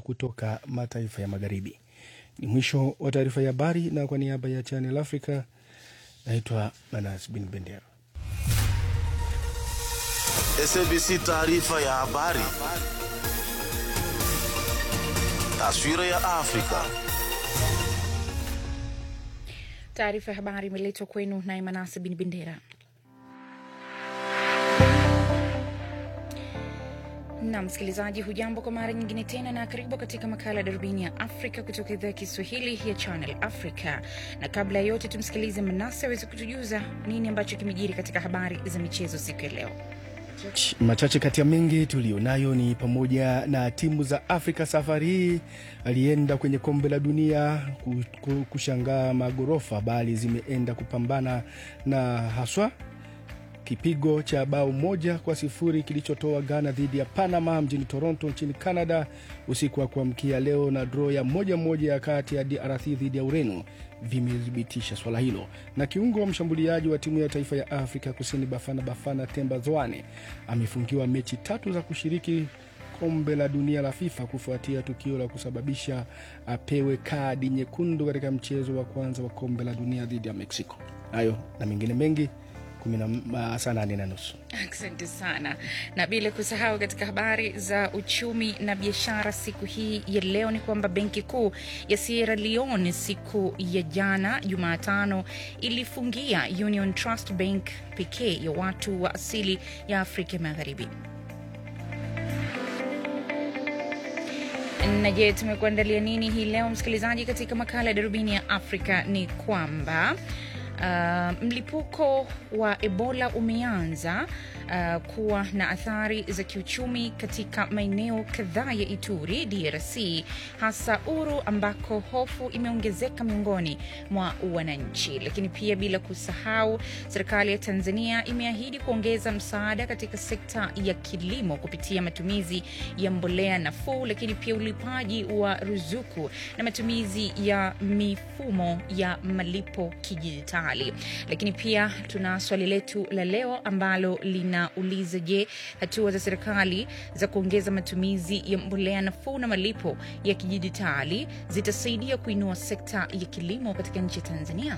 kutoka mataifa ya magharibi. Ni mwisho wa taarifa ya habari, na kwa niaba ya Channel Africa naitwa Manas Bin Bendera. SABC taarifa ya habari. Taswira ya Afrika. Taarifa ya habari imeletwa kwenu naye Manase Bin Bendera. na msikilizaji, hujambo kwa mara nyingine tena, na karibu katika makala ya darubini ya Afrika kutoka idhaa ya Kiswahili ya Channel Africa. Na kabla ya yote, tumsikilize Manase aweze kutujuza nini ambacho kimejiri katika habari za michezo siku ya leo. Machache kati ya mengi tuliyonayo ni pamoja na timu za Afrika safari hii alienda kwenye kombe la dunia kushangaa magorofa, bali zimeenda kupambana na haswa kipigo cha bao moja kwa sifuri kilichotoa Ghana dhidi ya Panama mjini Toronto nchini Canada usiku wa kuamkia leo na draw ya moja moja ya kati ya DRC dhidi ya Ureno vimethibitisha swala hilo. Na kiungo wa mshambuliaji wa timu ya taifa ya Afrika Kusini Bafana Bafana Temba Zwane amefungiwa mechi tatu za kushiriki kombe la dunia la FIFA kufuatia tukio la kusababisha apewe kadi nyekundu katika mchezo wa kwanza wa kombe la dunia dhidi ya Mexico. Hayo na mengine mengi saa nane na nusu. Asante sana, na bila kusahau katika habari za uchumi na biashara siku hii ya leo ni kwamba benki kuu ya Sierra Leone siku ya jana Jumatano ilifungia Union Trust Bank pekee ya watu wa asili ya Afrika Magharibi. Na je, tumekuandalia nini hii leo msikilizaji? Katika makala ya darubini ya Afrika ni kwamba Uh, mlipuko wa Ebola umeanza uh, kuwa na athari za kiuchumi katika maeneo kadhaa ya Ituri, DRC, hasa Uru ambako hofu imeongezeka miongoni mwa wananchi. Lakini pia bila kusahau, serikali ya Tanzania imeahidi kuongeza msaada katika sekta ya kilimo kupitia matumizi ya mbolea nafuu, lakini pia ulipaji wa ruzuku na matumizi ya mifumo ya malipo kidijitali. Lakini pia tuna swali letu la leo ambalo linauliza, je, hatua za serikali za kuongeza matumizi ya mbolea nafuu na malipo ya kidijitali zitasaidia kuinua sekta ya kilimo katika nchi ya Tanzania?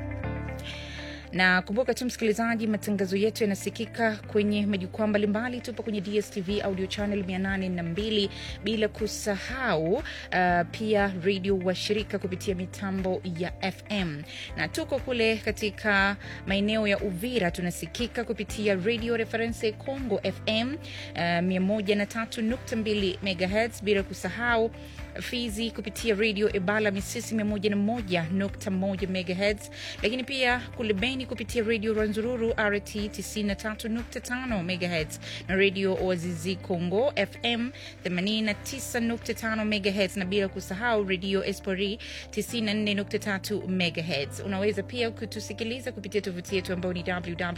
na kumbuka tu msikilizaji, matangazo yetu yanasikika kwenye majukwaa mbalimbali. Tupo kwenye DSTV audio channel 802 bila kusahau uh, pia redio washirika kupitia mitambo ya FM, na tuko kule katika maeneo ya Uvira tunasikika kupitia radio reference Congo FM uh, 103.2 MHz, bila kusahau Fizi kupitia redio Ebala Misisi 101.1 MHz, lakini pia kule Beni kupitia redio Rwanzururu RT 93.5 MHz na redio Wazizi Congo FM 89.5 MHz, na bila kusahau redio Espori 94.3 MHz. Unaweza pia kutusikiliza kupitia tovuti yetu ambayo ni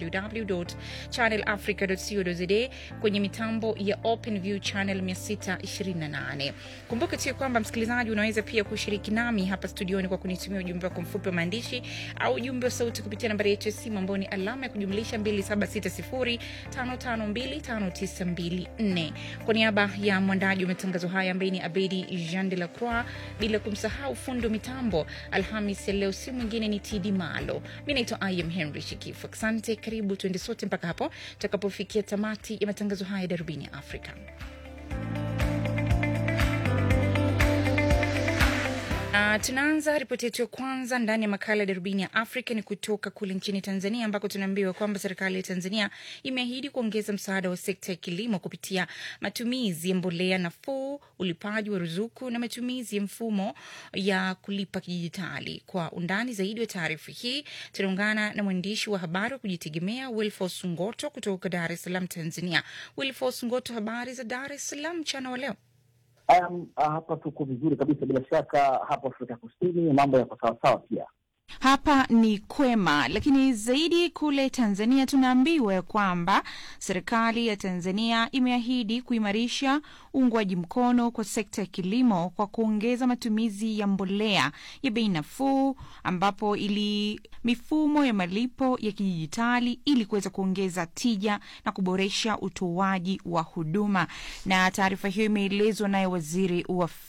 www.channelafrica.co.za kwenye mitambo ya OpenView channel 628. Kumbuka tu kwamba msikilizaji, unaweza pia kushiriki nami hapa studioni kwa kunitumia ujumbe wako mfupi wa maandishi au ujumbe wa sauti kupitia nambari yetu ya simu ambayo ni alama ya kujumlisha 2760552594. Kwa niaba ya mwandaji wa matangazo haya ambaye ni Abedi Jean de la Croix, bila kumsahau fundi wa mitambo Alhamis ya leo, si mwingine ni Tidi Malo. Mi naitwa Im Henry Shikifu. Asante, karibu tuende sote mpaka hapo tutakapofikia tamati ya matangazo haya darubini ya Afrika. Uh, tunaanza ripoti yetu ya kwanza ndani ya makala ya darubini ya Afrika ni kutoka kule nchini Tanzania ambako tunaambiwa kwamba serikali ya Tanzania imeahidi kuongeza msaada wa sekta ya kilimo kupitia matumizi ya mbolea nafuu, ulipaji wa ruzuku na matumizi ya mfumo ya kulipa kidijitali. Kwa undani zaidi wa taarifa hii tunaungana na mwandishi wa habari wa kujitegemea Wilfos Ngoto kutoka Dar es Salaam, Tanzania. Wilfos Ngoto, habari za Dar es Salaam mchana wa leo? Um, hapa tuko vizuri kabisa. Bila shaka hapo Afrika Kusini mambo yako sawasawa pia. Hapa ni kwema, lakini zaidi kule Tanzania tunaambiwa kwamba serikali ya Tanzania imeahidi kuimarisha uungwaji mkono kwa sekta ya kilimo kwa kuongeza matumizi ya mbolea ya bei nafuu, ambapo ili mifumo ya malipo ya kidijitali ili kuweza kuongeza tija na kuboresha utoaji wa huduma. Na taarifa hiyo imeelezwa naye waziri wa